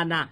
imana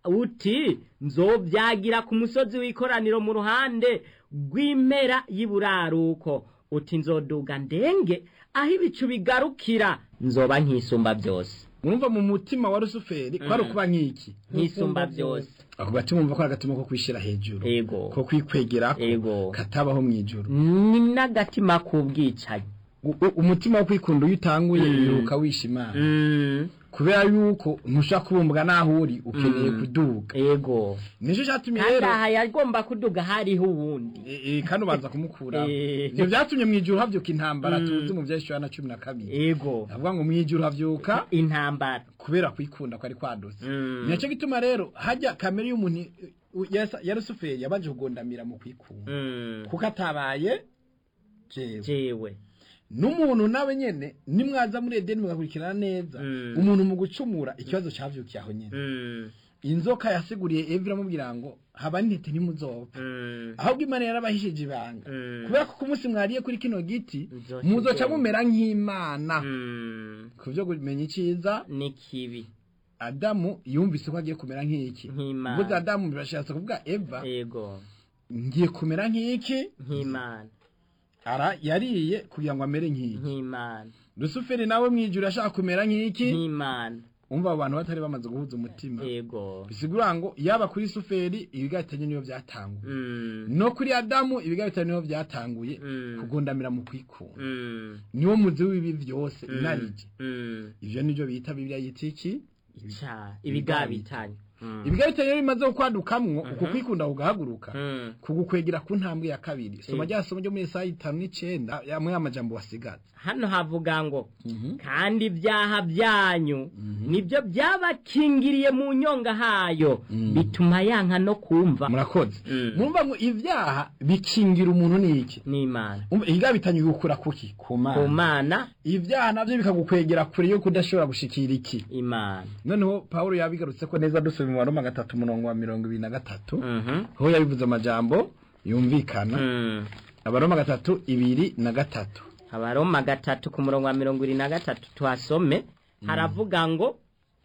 uti nzobyagira ku musozi w'ikoraniro mu ruhande rw'impera y'iburaruko uti nzoduga ndenge aho ibicu bigarukira nzoba nkisumba byose mwumva mu mutima wa rusuferi kwari ukuba nk'iki nkisumba byose ako gatima wumva ko ari agatima ko kwishira hejuru Ego. ko kwikwegerako Ego. katabaho mu ijuru ni n'agatima k'ubwicanyi U- u- umutima wo kwikunda iyo utanguye wiruka wishimana Mm, kubera yuko ntushaka kubumbwa n'aho uri ukeneye kuduga ego nicyo cyatumye kandi rero aha yagomba kuduga hariho uwundi e- e, kandi ubanza kumukura Eh. ibyo byatumye mu ijuru havyuka intambara tuzi mu vyeshura na cumi na kabiri ego avuga ngo mu ijuru havyuka intambara kubera kwikunda kwari kwadutse Mm. nicyo gituma rero hajya kamere y'umuntu u- ya- ya rusuferi yabanje kugondamira mu kwikunda Mm, kuko atabaye jewe jewe n'umuntu nawe nyene nimwaza muri edeni mugakurikirana neza Mm. umuntu mu gucumura ikibazo cavyukiye aho nyene Mm, inzoka yasiguriye eva iramubwira ngo haba n'intete ntimuzopfa mm, ahubwo imana yarabahishije ibanga Mm. kubera ko ku munsi mwariye kuri kino giti Muzoca muzoca ubwenge. mumera nk'imana mm, ku byo kumenya icyiza ni kibi adamu yumvise ko agiye kumera nk'iki Nk'Imana. mvuze adamu birashatse kuvuga eva ego ngiye kumera nk'iki nk'imana ara yariye kugira ngo amere nk'iki nk'imana rusuferi nawe mu ijuru yashaka kumera nk'iki nk'imana umva abo bantu batari bamaze guhuza umutima ego bisigura ngo yaba kuri suferi ibigatanye niyo byatanguye Mm, no kuri adamu ibigatanye niyo byatanguye Mm. kugondamira mu kwikunda mm, niwo muzi w'ibi byose mm, inarije mm. ivyo nivyo bita bibiliya yita iki ica ibigabitanye Mm, ibigabitanye rero bimaze kukwadukamwo uku kwikunda kugahaguruka mm, kugukwegera ku ntambwe ya kabiri soma Eh. rya somo ryo muri Yesaya itanu n'icenda yamwe y'amajambo wasigaza hano havuga ngo kandi ibyaha byanyu nibyo byabakingiriye mu nyonga hayo bituma yanka no kumva murakoze Mm. murumva ngo ivyaha bikingira umuntu n'iki n'imana Umva, igabitanye bigukura kuki ku ku mana mana ivyaha navyo bikagukwegera kure yo kudashobora gushikira iki imana noneho pawulo yabigarutse ko neza dusoma mu baroma gatatu umurongo wa mirongo ibiri na gatatu Mhm. aho yabivuze amajambo yumvikana Mm. abaroma gatatu ibiri na gatatu abaroma gatatu ku murongo wa mirongo irindwi na gatatu tuhasome haravuga ngo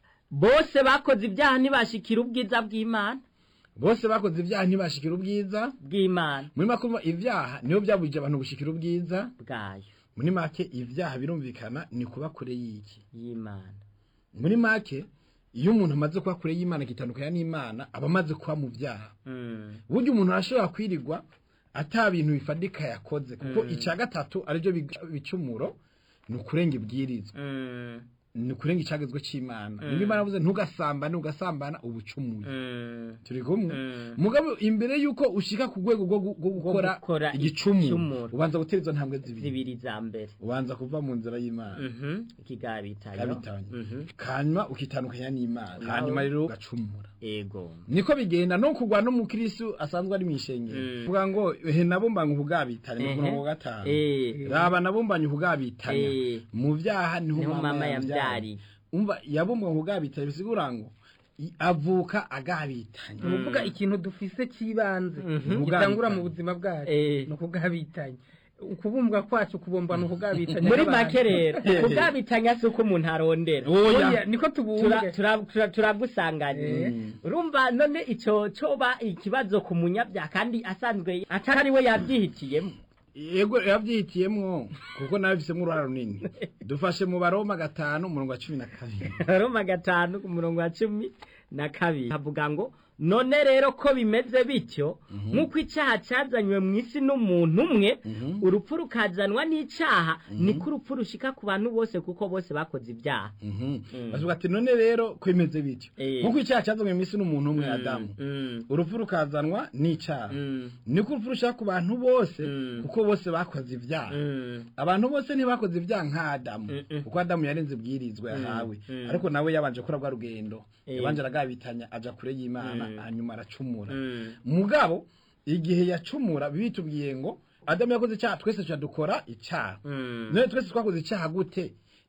bose bakoze ibyaha ntibashikira ubwiza bw'imana bose bakoze ibyaha ntibashikira ubwiza bw'imana muri make umva, ivyaha niyo byabujije abantu gushikira ubwiza bwayo muri make ivyaha birumvikana ni kuba kure y'iki y'imana muri make iyo umuntu amaze kuba kure y'imana akitandukanya n'imana aba amaze kuba mu byaha Mm. burya umuntu arashobora kwirirwa ata bintu bifadika yakoze kuko icya gatatu aribyo biga- bicumuro ni ukurenga ibwirizwa Mm. ni ukurenga icagezwe c'imana niba imana avuze ntugasambane ugasambana uba ucumuye Mm. turi kumwe Mm. mugabo imbere yuko ushika ku rwego rwo gu- rwo gukora gukora igicumuro igicumuro. ubanza gutera izo ntambwe zibiri zibiri za mbere ubanza kuva mu nzira y'imana Mhm. ikigabitayo kabitanye Mhm. hanyuma ukitandukanya n'imana Naho- hanyuma rero ugacumura ego niko bigenda no kugwa no mu kristo asanzwe ari mwishengero Mm. vuga ngo he nabumbanye ubugabitanye mu Ehe. murongo wa gatanu Eh. raba nabumbanye ubugabitanye Eh. mu vyaha niho niho mama mama yabyariye yambyariye umva yabumbanye ubugabitanye bisigura ngo i- avuka agabitanye ni ukuvuga ikintu dufise cy'ibanze Mhm. gitangura mu buzima bwacu Eh. ni ukugabitanya ukubumbwa kwacu kubumbwa ni ukugabitanya muri n'abantu. make rero Eh. kugabitanya si uko umuntu arondera oya Oya, niko Tura- tubumbwe tura- tura- turagusanganiye Mm. urumva none ico coba ikibazo ku munyabyaha kandi asanzwe atari we yabyihitiyemo yego yabyihitiyemwo kuko nawe bisemwo uruhara runini dufashe mu baroma gatanu umurongo wa cumi na kabiri roma gatanu ku murongo wa cumi na kabiri havuga ngo none rero ko bimeze bityo nk'uko icyaha cyazanywe mu isi n'umuntu umwe urupfu rukazanwa n'icyaha niko urupfu rushika ku bantu bose kuko bose bakoze ibyaha bavuga ati none rero ko bimeze bityo Eh. nk'uko icyaha cyazanywe mu isi n'umuntu umwe adamu Mm, urupfu rukazanwa n'icyaha mm, niko urupfu rushaka ku bantu bose Mm. kuko bose bakoze ibyaha mm, abantu bose ntibakoze ibyaha nka adamu Mm-mm. kuko adamu yarenze ibwirizwa yahawe Mm. ariko nawe yabanje kora rwa rugendo Eh. yabanje aragabitanya aja kure y'imana Mm. hanyuma aracumura mm. mugabo igihe yacumura bitubwiye ngo adamu yakoze icyaha twese tuca dukora icyaha Mm. none twese twakoze icyaha gute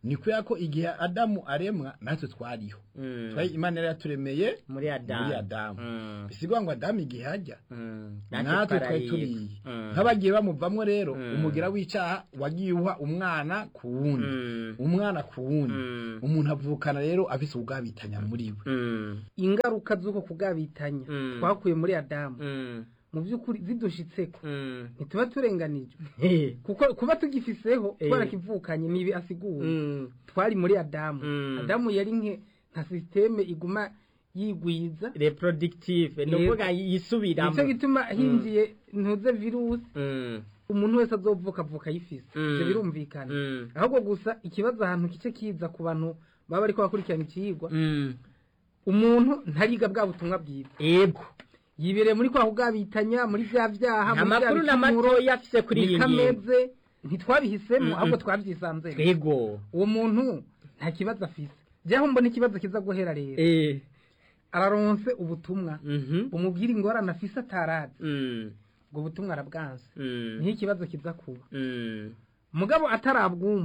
ni kubera ko igihe adamu aremwa natwe twariho Mm. twari imana yari yaturemeye muri adamu muri adamu Mm. bisigwa ngo adamu igihe ajya Mm. natwe twari twarayiga. turiye Mm. nk'abagiye bamuvamwo rero Mm. umugira w'icyaha wagiye uha umwana ku wundi Mm. umwana ku wundi Mm. umuntu avukana rero afise ubwabitanya muri we Mm. ingaruka z'uko kugabitanya Mm. twakuye muri adamu Mm. mu by'ukuri zidushitseko Mm. ntituba turenganijwe He. kuko kuba tugifiseho Eh. twarakivukanye nibi asiguye Mm. twari muri adamu Mm. adamu yari nke nka sisiteme iguma yigwiza reproductive ni Yego. ukuvuga yisubiramo nicyo gituma hinjiye ntuze virusi Mm. umuntu wese azovuka avuka ayifise Mm. ibyo birumvikana Mm. ahubwo gusa ikibazo ahantu kice kiza ku bantu baba bariko bakurikirana ikiyigwa Mm. umuntu ntariga bwa butumwa bwiza yego yibereye muri kwa kugabitanya muri bya byaha nta muri bya makuru na bicumuro, matoya afise kuri iyi niko ngingo ameze ntitwabihisemo Mm-mm. ahubwo twabyisanzemo yego uwo muntu nta kibazo afise jyaho mbona ikibazo kiza guhera rero eh araronse ubutumwa mhm umubwira ingorane afise atarazi mm ubwo butumwa arabwanze mm niho ikibazo kiza kuba mm mugabo atarabwumva